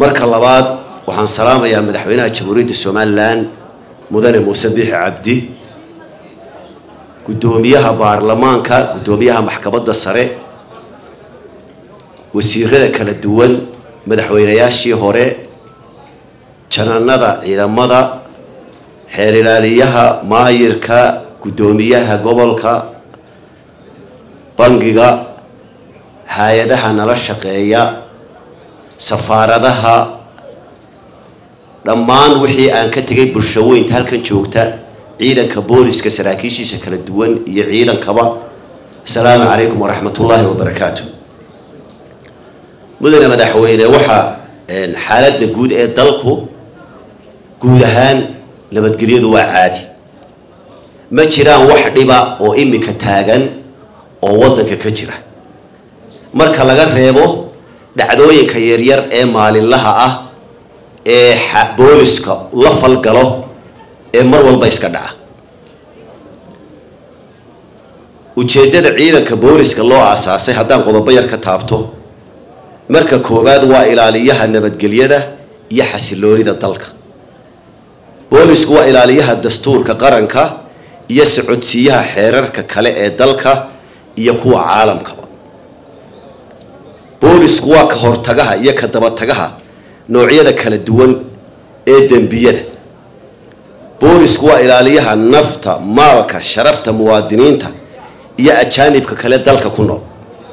marka labaad waxaan salaamayaa madaxweynaha jamhuuriyadda somalilan mudane muuse biixi cabdi guddoomiyaha baarlamaanka guddoomiyaha maxkamadda sare wasiirada kala duwan madaxweynayaashii hore jananada ciidamada xeer ilaaliyaha maayirka guddoomiyaha gobolka bangiga hay-adaha nala shaqeeya safaaradaha dhammaan wixii aan ka tegay bulshaweynta halkan joogta ciidanka booliska saraakiishiisa kala duwan iyo ciidankaba asalaamu calaykum waraxmatullaahi wabarakaatu mudane madaxweyne waxaa xaaladda guud ee dalku guud ahaan nabadgelyadu waa caadi ma jiraan wax dhiba oo imika taagan oo waddanka ka jira marka laga reebo dhacdooyinka yaryar ee maalinlaha ah ee booliska la falgalo ee mar walba iska dhaca ujeeddada ciidanka booliska loo aasaasay haddaan qodobo yar ka taabto marka koowaad waa ilaaliyaha nabadgelyada iyo xasiloonida dalka boolisku waa ilaaliyaha dastuurka qaranka iyo socodsiiyaha xeerarka kale ee dalka iyo kuwa caalamkaba boolisku waa ka hortagaha iyo ka dabatagaha noocyada kala duwan ee dembiyada boolisku waa ilaaliyaha nafta maalka sharafta muwaadiniinta iyo ajaanibka kale dalka ku nool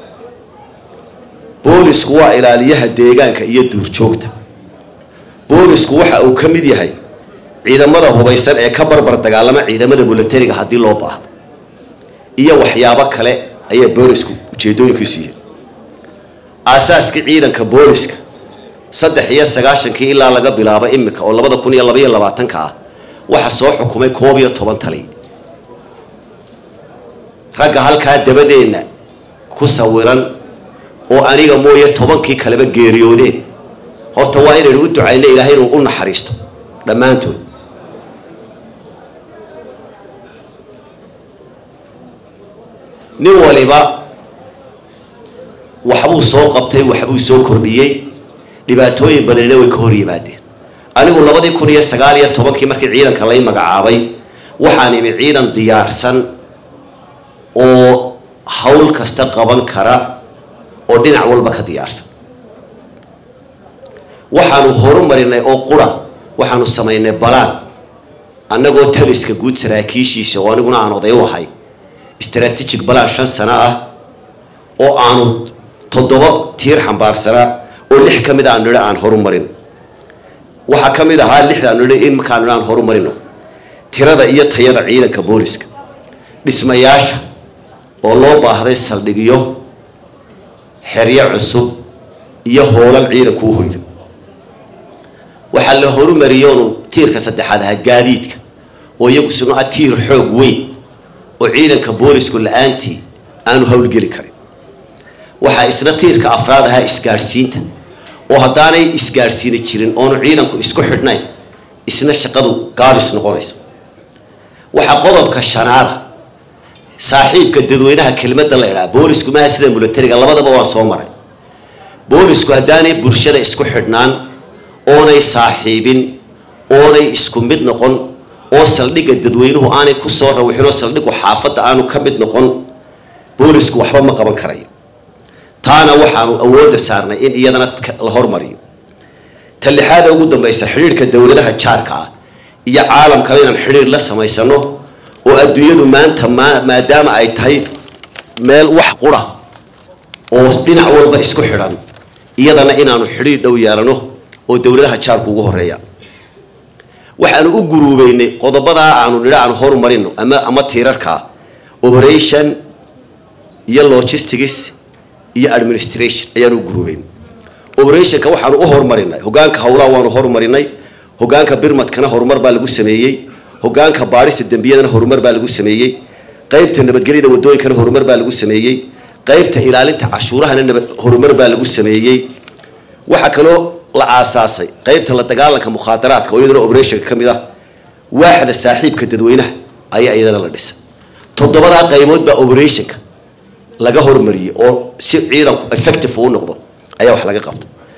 boolisku waa ilaaliyaha deegaanka iyo duurjoogta boolisku waxa uu ka mid yahay ciidamada hubaysan ee ka barbar dagaalama ciidamada milatariga haddii loo baahdo iyo waxyaabo kale ayaa boolisku ujeedooyinkiisu yihiin aasaaskii ciidanka booliska saddex iyo sagaashankii ilaa laga bilaabo imika oo labada kun iyo labaiyo labaatanka ah waxaa soo xukumay koob iyo toban tali ragga halkaa dabadeenna ku sawiran oo aniga mooye tobankii kaleba geeriyoodeen horta waa inaynu u ducayno ilaahay inuu u naxariisto dhammaantood nin waliba waxbuu soo qabtay waxbuu soo kordhiyey dhibaatooyin badanina way ka hor yimaadeen anigu labadii kun iyo sagaal iyo tobankii markii ciidanka lay magacaabay waxaan imi ciidan diyaarsan oo hawl kasta qaban kara oo dhinac walba ka diyaarsan waxaanu horumarinay oo qura waxaanu samaynay balaan annagoo taliska guud saraakiishiisa oo aniguna aan oday u ahay strategic balaan shan sano ah oo aanu toddoba tiir xambaarsanaa oo lix ka mid aanu nidhi aan horumarin waxaa ka mid ahaa lixdaanu nidhi in markaanu nidhi aan horumarino tirada iyo tayada ciidanka booliska dhismayaasha oo loo baahday saldhigyo xeryo cusub iyo hoolan ciidanku u hoydo waxaa la horumariyonu tiirka saddexaad ahaa gaadiidka oo iyagu sunu ah tiir xoog weyn oo ciidanka boolisku la-aantii aanu howlgeli karin waxaa isna tiirka afraad ahaa isgaadhsiinta oo haddaanay isgaadhsiini jirin oonu ciidanku isku xidhnayn isna shaqadu gaabis noqonayso waxaa qodobka shanaada saaxiibka dadweynaha kelmadda la idhaha boolisku maaha sida milatariga labadaba waan soo maray boolisku haddaanay bulshada isku xidhnaan oonay saaxiibin oonay isku mid noqon oo saldhigga dadweynuhu aanay ku soo rawixinoo saldhiggu xaafadda aanu ka mid noqon boolisku waxba ma qaban karayo taana waxaanu awoodda saarnay in iyadana la hormariyo ta lixaada ugu dambaysa xidhiirhka dowladaha jaarka ah iyo caalamkaba inaan xidhiir la samaysano oo adduunyadu maanta maadaama ay tahay meel wax qura oo dhinac walba isku xidhan iyadana inaanu xidhiir dhow yeelano oo dowladaha jaarku ugu horeeya waxaanu u guruubeynay qodobadaa aanu nidha aan horumarino ama ama tiirarka operation iyo logistics iyo administration ayaanu u guruubeynay operationka waxaanu u horumarinay hogaanka howlaha waanu horumarinay hogaanka birmadkana horumar baa lagu sameeyey hogaanka baadhista dembiyadana horumar baa lagu sameeyey qaybta nabadgelyada wadooyinkana horumar baa lagu sameeyey qaybta ilaalinta cashuurahana nabad horumar baa lagu sameeyey waxaa kaloo la aasaasay qaybta la dagaalanka mukhaadaraadka oo iyadana operationka ka mid ah waaxda saaxiibka dadweynaha ayaa iyadana la dhisay toddobadaa qaybood baa operationka laga hormariyey oo si ciidanku effective uu noqdo ayaa wax laga qabta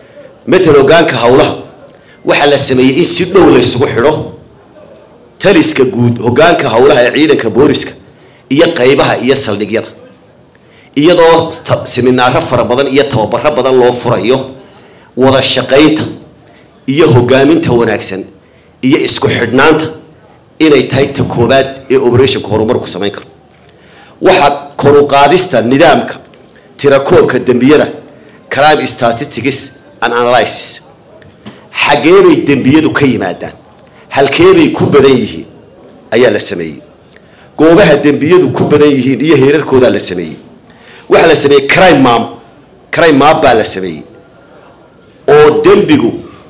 matal hogaanka howlaha waxaa la sameeyey in si dhow la ysugu xidho taliska guud hogaanka howlaha ee ciidanka booliska iyo qaybaha iyo saldhigyada iyadoo seminaaro fara badan iyo tababaro badan loo furayo wada shaqaynta iyo hogaaminta wanaagsan iyo isku xidhnaanta inay tahay ta koobaad ee operationka horumarku samayn karo waxaa koruqaadista nidaamka tirakoobka dembiyada crime statistics and analysis xaggeebay dembiyadu ka yimaadaan halkeebay ku badan yihiin ayaa la sameeyey goobaha dembiyadu ku badan yihiin iyo heerarkoodaa la sameeyey waxaa la sameeyey crime mam crime map baa la sameeyey oo dembigu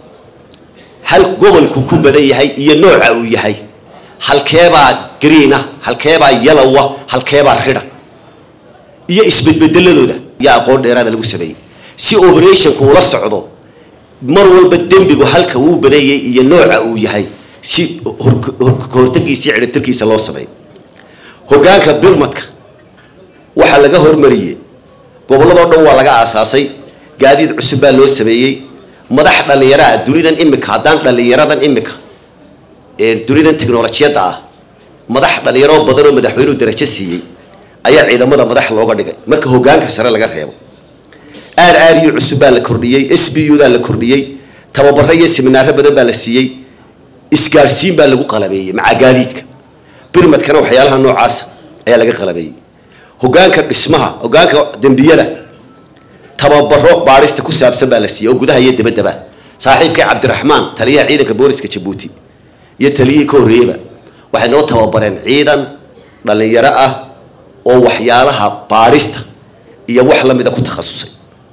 hal gobolku ku badan yahay iyo nooca uu yahay halkeebaa greena halkeebaa yalowa halkeebaa ridha iyo isbedbedeladooda iyo aqoon dheeraada lagu sameeyey si operationku ula socdo mar walba dembigu halka uu badanyay iyo nooca uu yahay si hortagiisa iyo cidhitirkiisa loo sameeyo hogaanka birmadka waxaa laga hormariyey gobolladoo dhan waa laga aasaasay gaadiid cusub baa loo sameeyey madax dhallinyaraha dunidan imika haddaan dhallinyaradan imika ee dunidan technolojiyadda ah madax dhallinyaro badan oo madaxweynuhu darajo siiyey ayaa ciidamada madax looga dhigay marka hogaanka sare laga reebo aar aariyo cusub baa la kordhiyey s b u daa la kordhiyey tababaro iyo seminaaro badan baa la siiyey isgaadhsiin baa lagu qalabeeyey maca gaadiidka birmadkana waxyaalaha noocaasa ayaa laga qalabeeyey hogaanka dhismaha hogaanka dembiyada tababaro baadhista ku saabsan baa la siiyey oo gudaha iyo dabaddaba saaxiibkay cabdiraxmaan taliyaha ciidanka booliska jabuuti iyo taliyihii ka horreeyeyba waxay noo tababareen ciidan dhallinyaro ah oo waxyaalaha baadhista iyo wax la mida ku takhasusay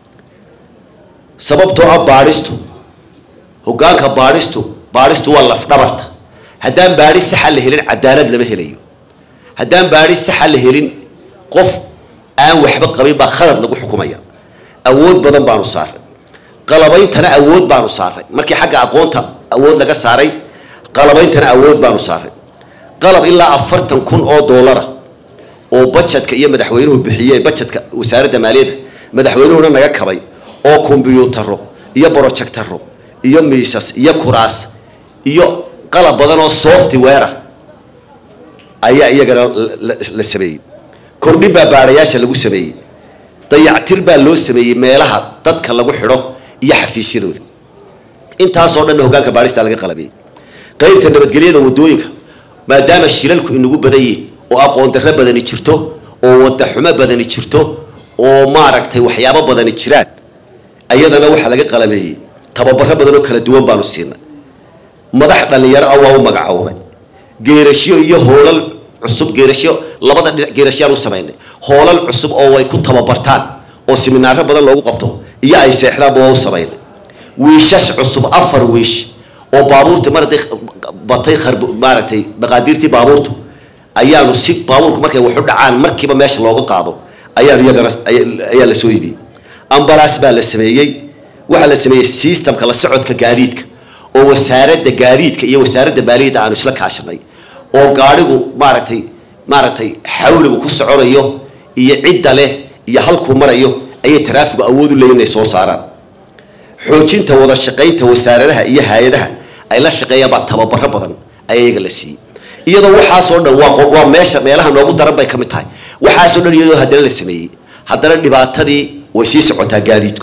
sababtoo ah baadhistu hogaanka baadhistu baadhistu waa lafdhabarta haddaan baadhis saxa la helin cadaalad lama helayo haddaan baadhis saxa la helin qof aan waxba qabin baa khalad lagu xukumaya awood badan baanu saaray qalabeyntana awood baanu saaray markii xagga aqoonta awood laga saaray qalabeyntana awood baanu saaray qalab ilaa afartan kun oo doolara oo bajetka iyo madaxweynuhu bixiyeen bajetka wasaaradda maaliyadda madaxweynuhuna naga kabay oo kombyuutaro iyo brojectaro iyo miisas iyo kuraas iyo qalab badan oo software ayaa iyagana la sameeyey kordhin baa baadhayaasha lagu sameeyey dayactir baa loo sameeyey meelaha dadka lagu xidho iyo xafiisyadooda intaasoo dhanna hogaanka baadhista laga qalabiyey qaybta nabadgelyada wadooyinka maadaama shilalku inagu badan yihin oo aqoon darro badani jirto oo wadaxumo badani jirto oo maaragtay waxyaabo badani jiraan ayadana waxaa laga qalabeeyey tababaro badan oo kala duwan baanu siinay madax dhallinyaro ah waa u magacownay geerashyo iyo hoolal cusub geerashyo labada dhinac geerashyaan u samaynay hoolal cusub oo ay ku tababartaan oo siminaaro badan loogu qabto iyo ay seexdaanba waa u samaynay wiishash cusub afar wiish oo baabuurta mar hadday batay kharb maaragtay maqaadiirtii baabuurtu ayaanu si baabuurku markay waxu dhacaan markiiba meesha looga qaado ayaanu iyagana ayaa la soo iibiyey ambalaas baa la sameeyey waxaa la sameeyey systemka la socodka gaadiidka oo wasaaradda gaadiidka iyo wasaaradda maaliyadda aanu isla kaashanay oo gaadhigu maaragtay maaragtay xawligu ku soconayo iyo cidda leh iyo halkuu marayo ayay taraafigu awood u leeyihin inay soo saaraan xoojinta wada shaqaynta wasaaradaha iyo hay-adaha ay la shaqeeyaan baa tababaro badan ayaa iyaga la siiyey iyadoo waxaasoo dhan waa waa meesha meelaha noogu daran bay ka mid tahay waxaasoo dhan iyadoo haddana la sameeyey haddana dhibaatadii way sii socotaa gaadiidku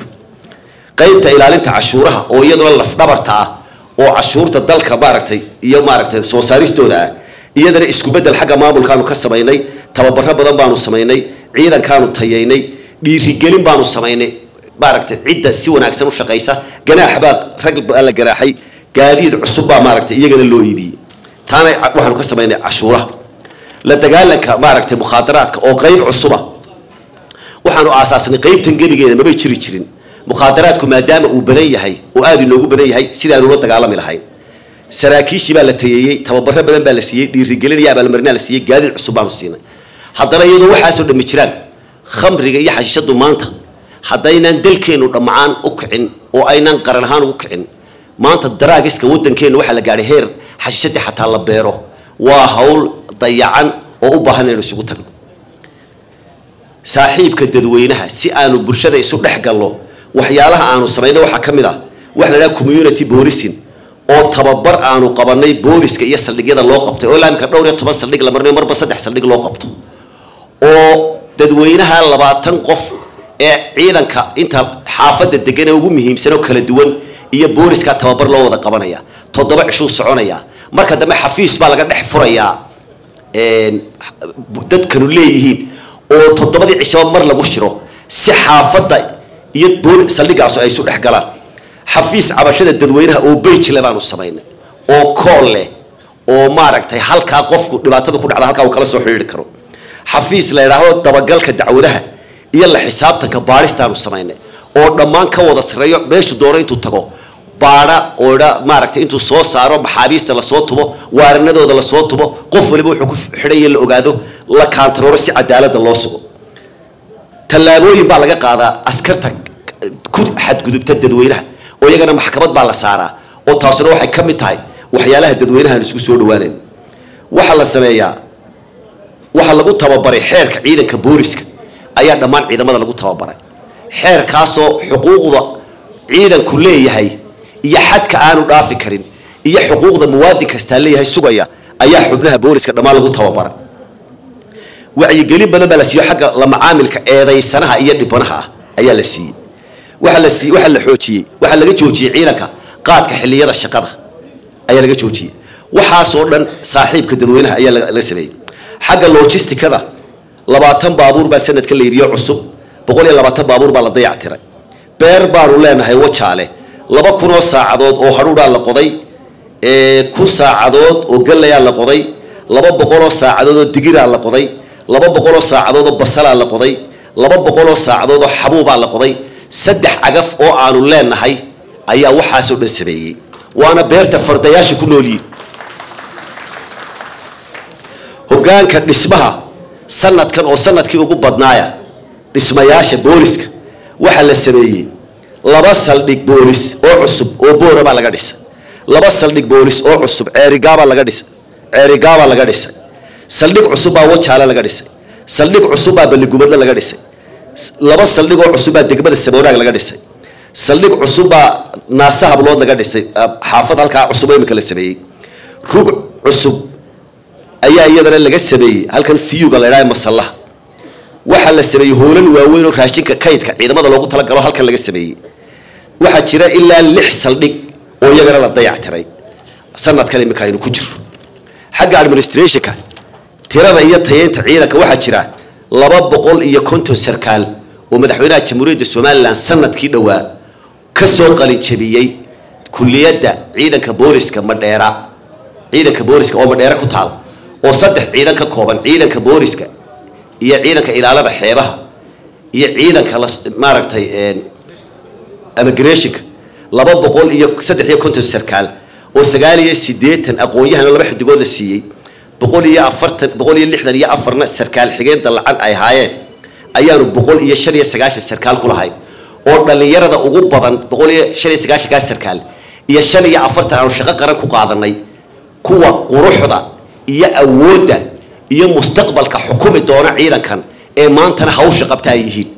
qaybta ilaalinta cashuuraha oo iyaduna lafdhabarta ah oo cashuurta dalka maaragtay iyo maaragtay soo saaristooda ah iyadana isku bedel xagga maamulkaanu ka samaynay tababaro badan baanu samaynay ciidankaanu tayaynay dhiirigelin baanu samaynay maaragtay cidda si wanaagsan u shaqaysa ganaax baa rag baa la ganaaxay gaadiid cusub baa maaragtay iyagana loo iibiyey taana waxaanu ka samaynay cashuuraha la dagaalanka maaragtay mukhaadaraadka oo qayb cusuba waxaanu aasaasnay qaybtan gebigeeda mabay jiri jirin mukhaadaraadku maadaama uu badan yahay oo aada inoogu badan yahay sidaanu la dagaalami lahayn saraakiishii baa la tayeeyey tababaro badan baa la siiyey dhiirigelin iyo abaalmarinaa la siiyey gaadiid cusub baanu siinay haddana iyadoo waxaasoo dhammi jiraan khamriga iyo xashiishadu maanta haddaynaan dalkeennu dhammacaan u kicin oo aynaan qaran ahaan ugu kicin maanta daraagiska waddankeenna waxaa la gaadhay heer xashiishadii xataa la beero waa hawl dayacan oo u baahan inaynu isugu tagno saaxiibka dadweynaha si aanu bulshada isu dhex galno waxyaalaha aanu samayno waxaa ka mid ah waxa la dhaha community policing oo tababar aanu qabanay booliska iyo saldhigyada loo qabtay oo ilaamika dhowr iyo toban saldhig la marnayo marba saddex saldhig loo qabto oo dadweynaha labaatan qof ee ciidanka inta xaafadda degan ee ugu muhiimsan oo kala duwan iyo booliska tababar loo wada qabanaya toddoba cishuu soconaya marka dambe xafiis baa laga dhex furayaa dadkanu leeyihiin oo toddobadii cishaba mar lagu shiro si xaafadda iyo booli saldhigaasu ay isu dhex galaan xafiis cabashada dadweynaha oo bejle baanu samaynay oo kool leh oo maaragtay halkaa qofku dhibaatada ku dhacda halkaa uu kala soo xidhiiri karo xafiis la idhaahdo dabagalka dacwadaha iyo la xisaabtanka baadhistaanu samaynay oo dhammaan ka wada sareeyo meeshu doono intuu tago baadha oo dha maaragtay intuu soo saaro maxaabiista lasoo tubo waaranadooda lasoo tubo qof waliba wuxuu ku xidhaya la ogaado la kaantarooro si cadaalada loo sugo tallaabooyin baa laga qaadaa askarta ku xadgudubta dadweynaha oo iyagana maxkamad baa la saaraa oo taasuna waxay ka mid tahay waxyaalaha dadweynahan isku soo dhawaanayn waxaa la sameeyaa waxaa lagu tababaray xeerka ciidanka booliska ayaa dhammaan ciidamada lagu tababaray xeerkaasoo xuquuqda ciidanku leeyahay iyo xadka aanu dhaafi karin iyo xuquuqda muwaadin kastaa leeyahay sugaya ayaa xubnaha booliska dhammaan lagu tababaray wacyigelin badan baa la siiyo xagga la macaamilka eedaysanaha iyo dhibanaha ah ayaa la siiyey waxa la sii waxa la xoojiyey waxaa laga joojiyey ciidanka qaadka xilliyada shaqada ayaa laga joojiyey waxaasoo dhan saaxiibka dadweynaha ayaa la sameeyey xagga logisticada labaatan baabuur baa sanadka la yidhiyo cusub boqol iyo labaatan baabuur baa la dayactiray beer baanu leenahay wajaale laba kunoo saacadood oo hadhuudhaa la qoday kun saacadood oo gallayaa la qoday laba boqoloo saacadood oo digiraa la qoday laba boqoloo saacadood oo basalaa la qoday laba boqoloo saacadood oo xabuubaa la qoday saddex cagaf oo aanu leenahay ayaa waxaasoo dhan sameeyey waana beerta fardayaasha ku noolyihin hogaanka dhismaha sanadkan oo sanadkii ugu badnaaya dhismayaasha booliska waxaa la sameeyey laba saldhig boolis oo cusub oo boora baa laga dhisay laba saldhig boolis oo cusub ceerigaabaa laga dhisay ceerigaabaa laga dhisay saldhig cusub baa wajaale laga dhisay saldhig cusub baa balligubadle laga dhisay laba saldhig oo cusub baa degmada saboonaag laga dhisay saldhig cusub baa naasa hablood laga dhisay xaafad halkaa cusub oo imika la sameeyey rug cusub ayaa iyadana laga sameeyey halkan fiyuga la idhaha masallaha waxaa la sameeyey hoolal waaweyn oo raashinka kaydka ciidamada loogu talagalo halkan laga sameeyey waxaa jira ilaa lix saldhig oo iyagana la dayactiray sanadkan imika aynu ku jiro xagga administrationka tirada iyo tayeynta ciidanka waxaa jira laba boqol iyo konton sarkaal oo madaxweynaha jamhuuriyadda somalilan sanadkii dhowaa ka soo qalinjabiyey kuliyadda ciidanka booliska madheera ciidanka booliska oo madheera ku taal oo saddex ciidan ka kooban ciidanka booliska iyo ciidanka ilaalada xeebaha iyo ciidanka maaragtay immigrationka laba boqol iyo saddex iyo konton sarkaal oo sagaal iyo siddeetan aqoon-yahan laba xidigood la siiyey boqol iyo afartan boqol iyo lixdan iyo afarna sarkaal xigeenta lacag ay haayeen ayaanu boqol iyo shan iyo sagaashan sarkaal ku lahayn oo dhallinyarada ugu badan boqol iyo shan iyo sagaashankaa sarkaal iyo shan iyo afartan aanu shaqo qaran ku qaadanay kuwa quruxda iyo awoodda iyo mustaqbalka xukumi doona ciidankan ee maantana hawsha qabta ay yihiin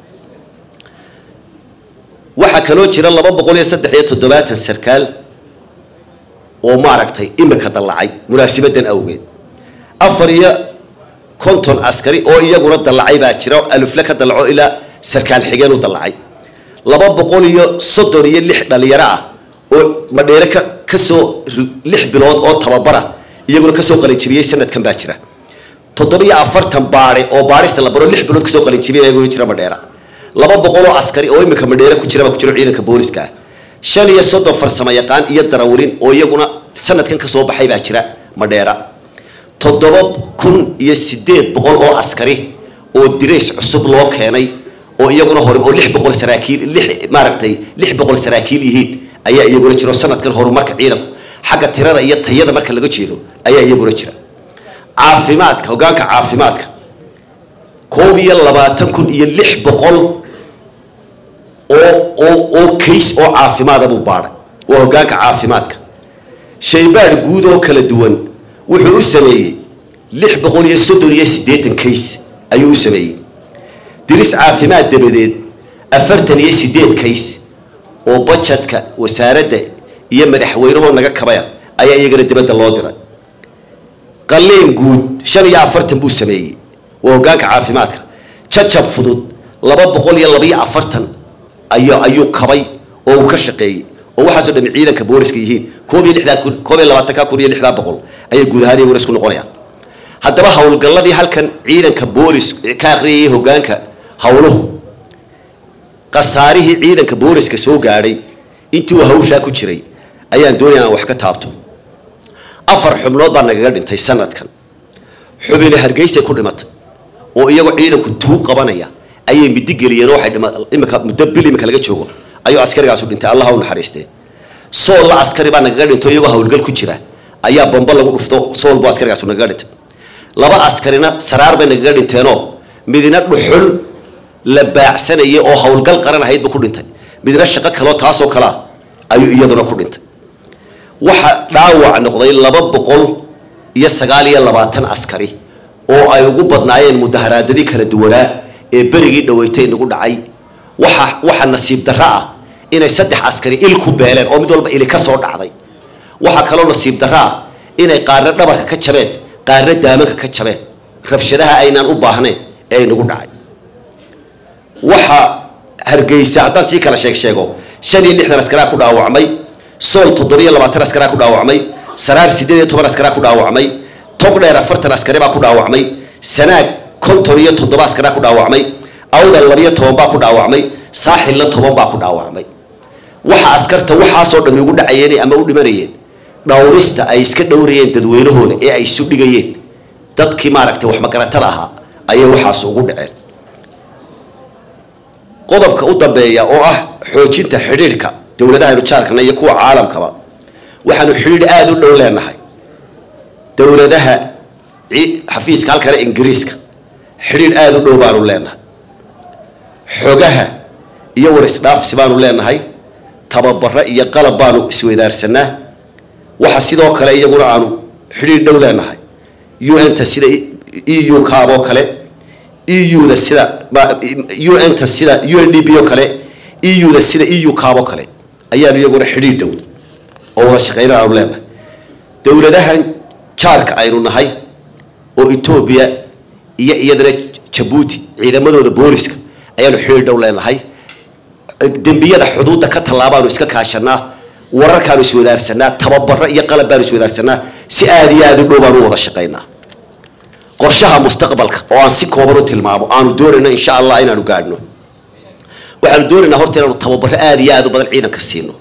waxaa kaloo jira laba boqol iyo saddex iyo toddobaatan sarkaal oo maaragtay imika dallacay munaasibadan awgeed afar iyo konton askari oo iyaguna dallacay baa jira alufle ka dallaco ilaa sarkaal xigeen u dallacay laba boqol iyo soddon iyo lix dhalinyaro ah oo madheere ka kasoo lix bilood oo tababara iyaguna kasoo qalinjibiyey sanadkan baa jira toddobiyo afartan baade oo baadhista la baro lix bilood kasoo qalinjibiyay iyaguna jira madheera laba boqol oo askari oo imika madheere ku jira baa ku jiro ciidanka booliska ah shan iyo soddon farsamo yaqaan iyo darawalin oo iyaguna sanadkan kasoo baxay baa jira madheera toddoba kun iyo sideed boqol oo askari oo dirays cusub loo keenay oo iyaguna hore oo lix boqol saraakiil lix maaragtay lix boqol saraakiil yihiin ayaa iyaguna jiro sanadkan horumarka ciidanku xagga tirada iyo tayada marka laga jeedo ayaa iyaguna jira caafimaadka hogaanka caafimaadka koob iyo labaatan kun iyo lix boqol oo oo oo kays oo caafimaada buu baadhay waa hogaanka caafimaadka shaybaadh guud oo kala duwan wuxuu u sameeyey lix boqol iyo soddon iyo siddeetan kays ayuu u sameeyey diris caafimaad dabadeed afartan iyo siddeed kays oo bajetka wasaaradda iyo madaxweynahoo naga kabaya ayaa iyagana dibadda loo diray qalliin guud shan iyo afartan buu sameeyey waa hoggaanka caafimaadka jajab fudud laba boqol iyo labaiyo afartan ay ayuu kabay oo uu ka shaqeeyey oo waxaasoo dhami ciidanka booliska yihiin koob iyo lixdaa kun koob iyo labaatanka kun iyo lixdaa boqol ayay guud ahaan iyaguna isku noqonayaan haddaba howlgalladii halkan ciidanka boolis ka aqriyayay hoggaanka howluhu khasaarihii ciidanka booliska soo gaadhay intii uu hawshaa ku jiray ayaan doonaya inaan wax ka taabto afar xubnood baa nagaga dhintay sanadkan xubine hargeysay ku dhimatay oo iyagoo ciidanku tuu qabanaya ayay midi geliyeen oo waxay dhima imika muddo bil imika laga joogo ayuu askarigaasu dhintay allah u naxariistee sool la askari baa nagaga dhinto iyagoo howlgal ku jira ayaa bombo lagu dhufto sool buu askarigaasu nagaga dhintay laba askarina saraar bay nagaga dhinteenoo midina dhuxul la baacsanayay oo howlgal qaran ahayd buu ku dhintay midna shaqo kaloo taasoo kalea ayuu iyaduna ku dhintay waxa dhaawac noqday laba boqol iyo sagaal iyo labaatan askari oo ay ugu badnaayeen mudaharaadadii kala duwanaa ee berigii dhaweytay nagu dhacay waxa waxa nasiib darro ah inay saddex askari il ku beeleen oo mid walba ili ka soo dhacday waxaa kaloo nasiib darro ah inay qaarna dhabarka ka jabeen qaarna daamanka ka jabeen rabshadaha aynaan u baahnayn ee nagu dhacay waxa hargeysa haddaan sii kala sheeg sheego shan iyo lixdan askaraa ku dhaawacmay sool toddobiyo labaatan askaraa ku dhaawacmay saraar siddeed iyo toban askaraa ku dhaawacmay togdheer afartan askari baa ku dhaawacmay sanaag konton iyo toddoba askaraa ku dhaawacmay awdal labiyo toban baa ku dhaawacmay saaxilna toban baa ku dhaawacmay waxa askarta waxaasoo dhammi ugu dhacayeen ama u dhimanayeen dhowrista ay iska dhowrayeen dadweynahooda ee ay isu dhigayeen dadkii maaragtay waxmagaratada ahaa ayay waxaas ugu dhaceen qodobka u dambeeya oo ah xoojinta xidhiidhka dowladahaynu jaarkana iyo kuwa caalamkaba waxaanu xidhiidh aada u dhow leenahay dowladaha xafiiska halkana ingiriiska xidhiidh aada u dhow baanu leenahay xogaha iyo war isdhaafsi baanu leenahay tababaro iyo qalab baanu isweydaarsanaa waxa sidoo kale iyaguna aanu xidhiidh dhow leenahay un-ta sida e u kaab oo kale eu-da sida un-ta sida u n d b oo kale eu-da sida e u kaab oo kale ayaanu iyaguna xidhiidh dhow oo wada shaqeyna aanu leenahay dowladahan jaarka aynu nahay oo etoobiya iyo iyadana jabuuti ciidamadooda booliska ayaanu xidhiidh dhow leenahay dembiyada xuduudda ka tallaabaanu iska kaashanaa wararkaanu iswadaarsanaa tababaro iyo qalab baanu iswadaarsanaa si aada iyo aada u dhow baanu u wada shaqaynaa qorshaha mustaqbalka oo aan si kooban u tilmaamo aanu doonayno insha allah inaanu gaadhno waxaanu doonaynaa horta inaanu tababaro aada iyo aada u badan ciidanka siino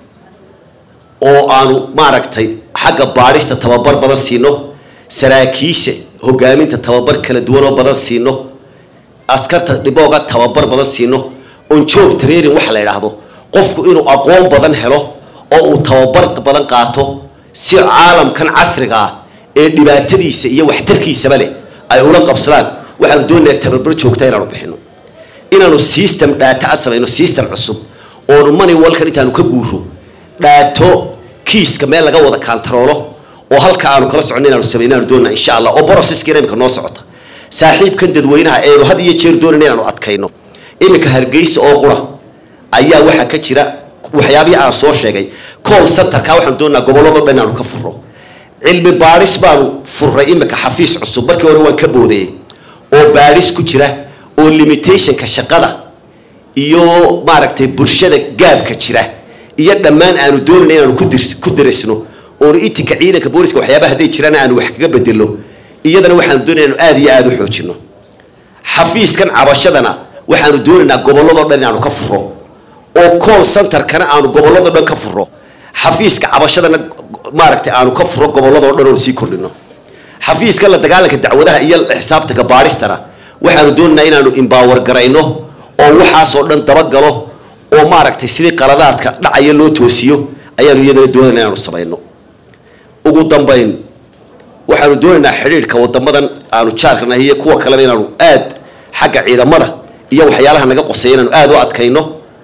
oo aanu maaragtay xagga baadhista tababar badan siino saraakiisha hogaaminta tababar kala duwan oo badan siino askarta dhibooga tababar badan siino on job training waxa la idhaahdo qofku inuu aqoon badan helo oo uu tababar badan qaato si caalamkan casriga ah ee dhibaatadiisa iyo waxtarkiisaba leh ay ula qabsadaan waxaanu doonaynaa tababar joogta inaanu bixino inaanu system dhaata a samayno system cusub oonu money walkan intaanu ka guuro dhaato kiiska meel laga wada kantaroolo oo halka aanu kala soconno inaanu samayno aanu doonaa insha allah oo processkiina imika noo socota saaxiibkan dadweynaha eenu had iyo jeer doonayna inaanu adkayno iminka hargeysa oo qura ayaa waxaa ka jira waxyaabihii aan soo sheegay call centerka waxaanu doonaa gobolladoo dhan inaanu ka furro cilmi baadhis baanu furray iminka xafiis cusub markii hore waan ka boodayey oo baadhis ku jira oo limitationka shaqada iyo maaragtay bulshada gaabka jira iyo dhammaan aanu doonayna inaanu kudirs ku darisno oonu itinka ciidanka booliska waxyaabaha hadday jiraan aanu wax kaga bedelo iyadana waxaanu doonayna inaanu aada iyo aada u xoojino xafiiskan cabashadana waxaanu doonaynaa gobolladoo dhan inaanu ka furo oo call centerkana aanu gobolladoo dhan ka furo xafiiska cabashadana maaragtay aanu ka furo gobolladoo dhan oonu sii kordhino xafiiska la dagaalanka dacwadaha iyo xisaabtanka baadhistana waxaanu doonaynaa inaanu imbaawar garayno oo waxaasoo dhan dabagalo oo maaragtay sidii qaladaadka dhacaya loo toosiyo ayaanu iyadana doonayna inaanu samayno ugu dambayn waxaanu doonaynaa xidhiidhka wadamadan aanu jaarkanahay iyo kuwa kaleba inaanu aad xagga ciidamada iyo waxyaalaha naga qoseeya inaanu aada u adkayno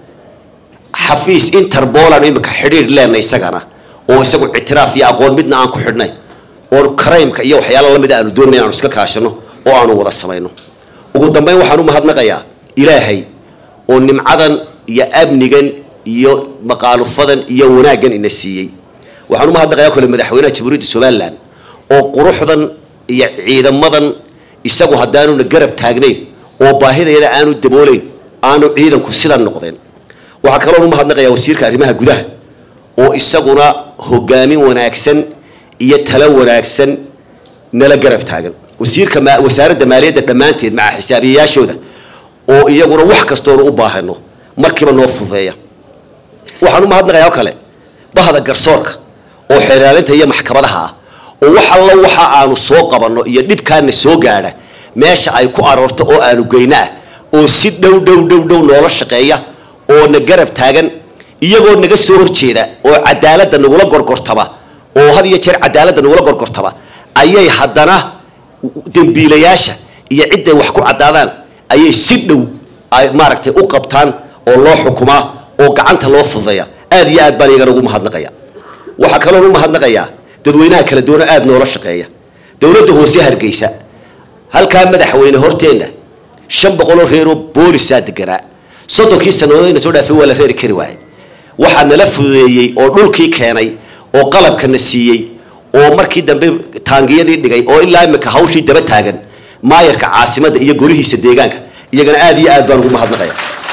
xafiis interpol aanu imika xidhiidh leenay isagana oo isagu ictiraaf iyo aqoon midna aan ku xidhnay oo crimeka iyo waxyaala lamida aanu doonay inaanu iska kaashano oo aanu wada samayno ugu dambeyn waxaan u mahadnaqayaa ilaahay oo nimcadan iyo amnigan iyo maqaalufadan iyo wanaaggan ina siiyey waxaan umahadnaqayaa kole madaxweynaha jamhuuriyadda somalilan oo quruxdan iyo ciidamadan isagu haddaanuna garab taagnayn oo baahideeda aanu daboolayn aanu ciidanku sidan noqdeen waxaa kaloon umahadnaqayaa wasiirka arrimaha gudaha oo isaguna hogaamin wanaagsan iyo talo wanaagsan nala garab taagan wasiirka wasaaradda maaliyadda dhammaanteed maca xisaabiyayaashooda oo iyaguna wax kastoonu u baahano markiiba noo fududeeya waxaan u mahadnaqayaa oo kale bahda garsoorka oo xeelaalinta iyo maxkamadaha ah oo wax allo waxa aanu soo qabanno iyo dhibkaana soo gaadha meesha ay ku aroorto oo aanu geyno ah oo si dhow dhow dhow dhow noola shaqeeya oo na garab taagan iyagoo naga soo horjeeda oo cadaaladda nagula gorgortaba oo had iyo jeer cadaaladda nagula gorgortaba ayay haddana dembiilayaasha iyo cidday wax ku caddaadaan ayay si dhow ay maaragtay u qabtaan oo loo xukumaa oo gacanta loo fududeeya aad iyo aad baan iyagana ugu mahadnaqaya waxaa kaloon u mahadnaqayaa dadweynaha kala duwana aada noola shaqeeya dowladda hoose hargeysa halkaa madaxweyne horteenna shan boqoloo reeroo boolisaa deganaa soddonkii sannadoodayna soo dhaafay waa la reeri kari waayay waxaa nala fududeeyey oo dhulkii keenay oo qalabkana siiyey oo markii dambe taangiyadii dhigay oo ilaa imika hawshii daba taagan maayarka caasimadda iyo golihiisa deegaanka iyagana aada iyo aad baan ugu mahadnaqaya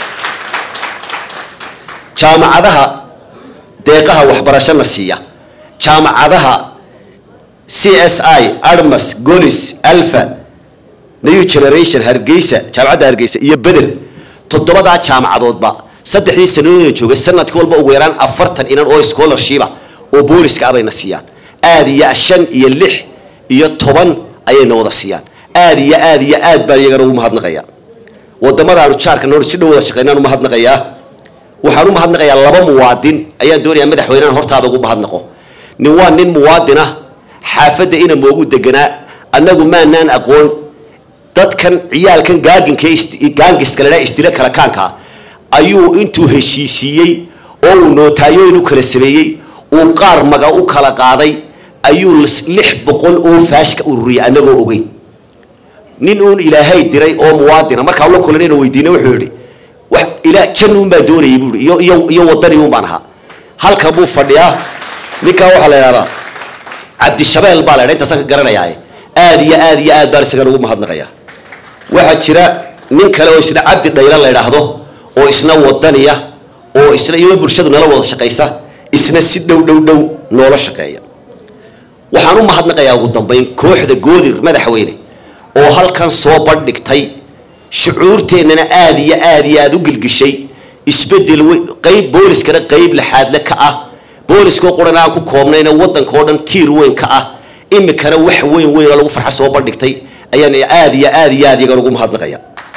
jaamacadaha deeqaha waxbarashona siiya jaamacadaha c s i armas golis alfa new generation hargeysa jaamacadda hargeysa iyo beder toddobadaa jaamacadoodba saddexdii sanadooda joogay sanadkii walba ugu yaraan afartan inan oo scholarshipa oo booliska ah bayna siiyaan aada iyo shan iyo lix iyo toban ayayna wada siiyaan aada iyo aada iyo aad baan iyagana ugu mahadnaqayaa wadamadaanu jaarka noor si dhow wada shaqeynaan umahadnaqayaa waxaan u mahadnaqayaa laba muwaadin ayaan doonayaa madaxweynahan hortaada ugu mahadnaqo nin waa nin muwaadin ah xaafadda ina moogu deganaa annagu maanaan aqoon dadkan ciyaalkan gaaginka gaangiska ladhaa isdila kala kaanka ayuu intuu heshiisiiyey oo uu nootaayoyn u kala sameeyey uu qaar maga u kala qaaday ayuu lix boqol oo faash ka ururiyay annagoo ogeyn nin uun ilaahay diray oo muwaadina markaa la kulanayna weydiina wuxuu yihi wax ilaa jan uun baa doonayay buu iyo iyo iyo wadani uun baan ahaa halka buu fadhiyaa ninkaa waxaa la idhahdaa cabdishabeel baa la idhaa intaasaan ka garanayaa aad iyo aad iyo aad baan isagan ugu mahadnaqayaa waxaa jira nin kale oo isna cabdi dhayla la idhaahdo oo isna wadaniya oo isna iyadoo bulshadu nala wada shaqaysa isna si dhow dhow dhow noola shaqeeya waxaan u mahadnaqayaa ugu dambeyn kooxda goodir madaxweyne oo halkan soo bandhigtay shucuurteennana aada iyo aada iyo aada u gilgishay isbedel weyn qayb booliskana qayb laxaadle ka ah booliskoo quran aan ku koobnayna waddanka oo dhan tiir weyn ka ah imikana wax weyn weynoo lagu farxa soo bandhigtay ayaan aada iyo aada iyo aad iyagan ugu mahadnaqaya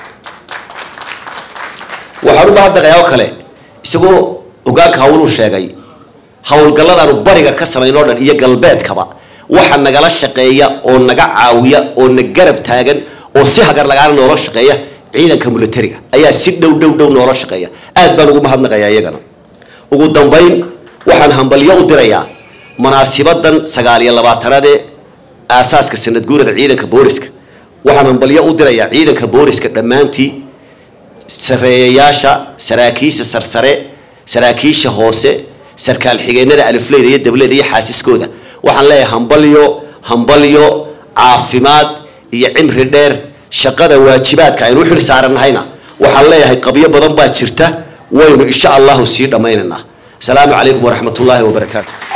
waxaan u mahadnaqayaa oo kale isagoo hogaanka hawluu sheegay howlgalladaanu bariga ka samayn oo dhan iyo galbeedkaba waxa nagala shaqeeya oo naga caawiya oo na garab taagan oo si hagar lagaana noola shaqeeya ciidanka militariga ayaa si dhow dhow dhow noola shaqeeya aad baan ugu mahadnaqayaa iyagana ugu dambayn waxaan hambalyo u dirayaa munaasibadan sagaal iyo labaatanaad ee aasaaska sanad guurada ciidanka booliska waxaan hambalyo u dirayaa ciidanka booliska dhammaantii sareeyayaasha saraakiisha sarsare saraakiisha hoose sarkaal xigeenada alifleyda iyo dableyda iyo xaasiskooda waxaan leeyahay hambalyo hambalyo caafimaad iyo cimri dheer shaqada waajibaadka aynu u xil saarannahayna waxaan leeyahay qabyo badan baa jirta waynu insha allahu sii dhammaynaynaa asalaamu calaykum waraxmat ullaahi wabarakaatu